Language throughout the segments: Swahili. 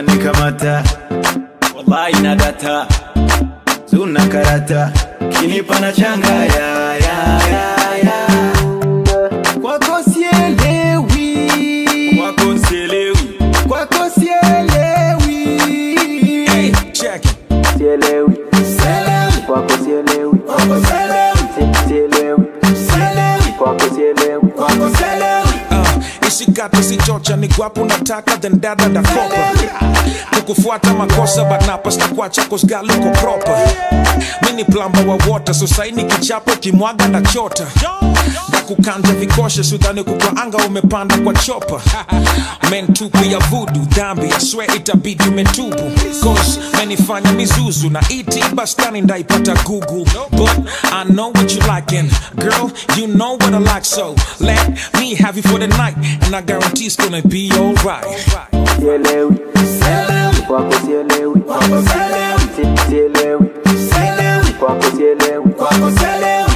umanikamata wallahi na data zuna karata kinipa na changa ya, ya, ya, ya. kwako sielewi kwako sielewi kwako sielewi Hey, check it. sielewi Sielewi. kwako sielewi kwako sielewi Si- sielewi sielewi kwako sielewi kwako sielewi Uh, isikate sichocha ni gwapo nataka then dada dakopa kukufuata makosa but napasta kwacha kosgaluko proper mini plamba wa water so saini kichapo kimwaga na chota ndakukanja vikoshe sudhani kukwaanga umepanda kwa chopa mentupu ya vudu dhambi ya swe itabidi umetubu cause menifanya mizuzu na iti bastani ndaipata google but i know what you like and girl you know what i like so let me have you for the night and i guarantee it's gonna be alright sielewi sielewi kwako sielewi kwako sielewi Si- sielewi sielewi kwako sielewi kwako sielewi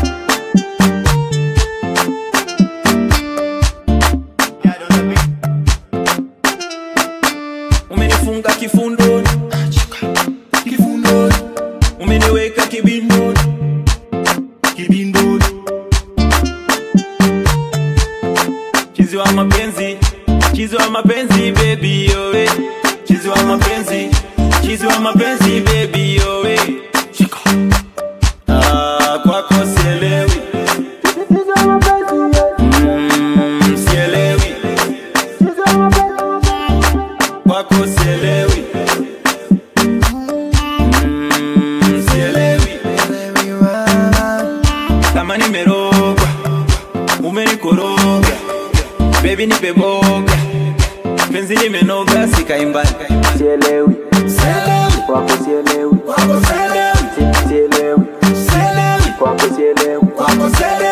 umenifunga kifundoni kifundoni umeniweka kibindoni kibindoni chizi wa mapenzi chizi wa mapenzi baby yowe chizi wa mapenzi chizi wa mapenzi baby yowe shika ah kwako sielewi mm, sielewi kwako sielewi mm, sielewi kama nimerogwa umenikoroga bebi nipe boga penzi limenoga sikaimbani sielewi kwako sielewi kwako sielewi Si- sielewi sielewi kwako sielewi kwako sielewi